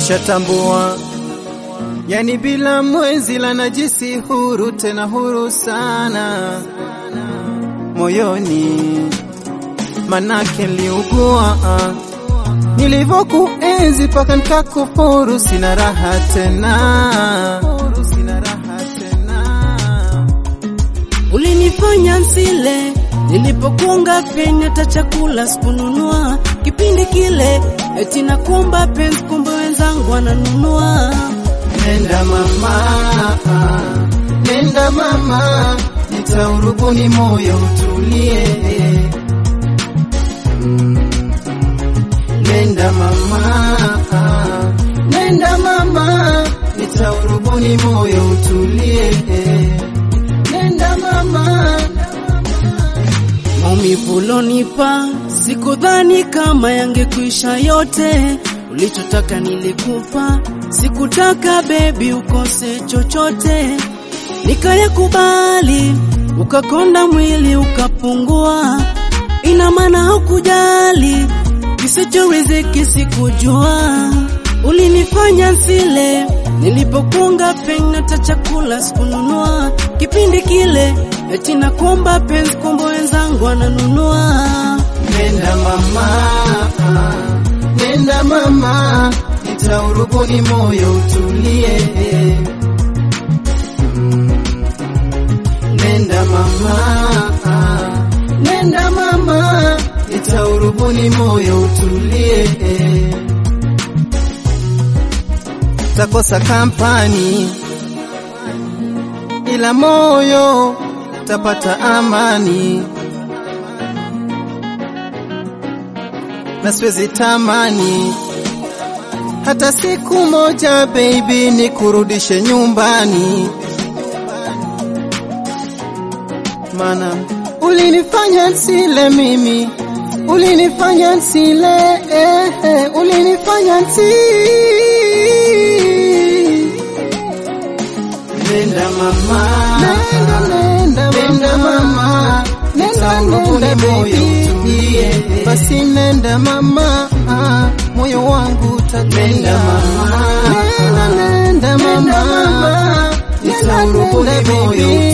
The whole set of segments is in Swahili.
nishatambua, yani bila mwezi la najisi huru, tena huru sana moyoni, manake liugua nilivyokuenzi paka nikakufuru, sina raha tena, sina raha tena. Ulinifanya nsile nilipokunga peni, hata chakula sikununua kipindi kile, eti nakuomba penzi, kumbe wenzangu wananunua. Nenda mama, nenda mama, nitaurubuni moyo utulie. Mm. Nenda mama, nenda mama, nitaurubuni moyo utulie. Nenda mama, Maumivu ulonipa sikudhani kama yangekwisha yote. Ulichotaka nilikupa, sikutaka bebi ukose chochote. Nikayakubali, ukakonda mwili ukapungua. Ina maana hukujali kisichoriziki, sikujua. Ulinifanya nsile nilipokunga peni, hata chakula sikununua kipindi kile, eti nakuomba penzi, kumbe wenzangu wananunua. nenda mama, nenda mama, nitaurubuni moyo utulie. Mm. Nenda mama, nenda mama, nitaurubuni moyo utulie. Takosa kampani ila moyo tapata amani, na siwezi tamani hata siku moja baby, nikurudishe nyumbani, mana ulinifanya nsile mimi, ulinifanya nsile eh, eh, ulinifanya nsi Nenda mama, nenda nenda, nenda mama, nenda nenda baby, basi nenda mama, ah, moyo wangu utatulia. Nenda mama, nenda nenda mama, nenda nenda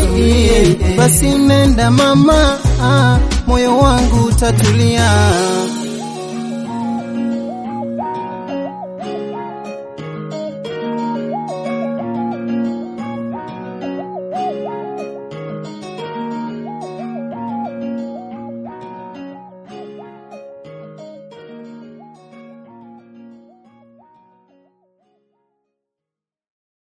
baby, basi nenda mama, ah, moyo wangu utatulia.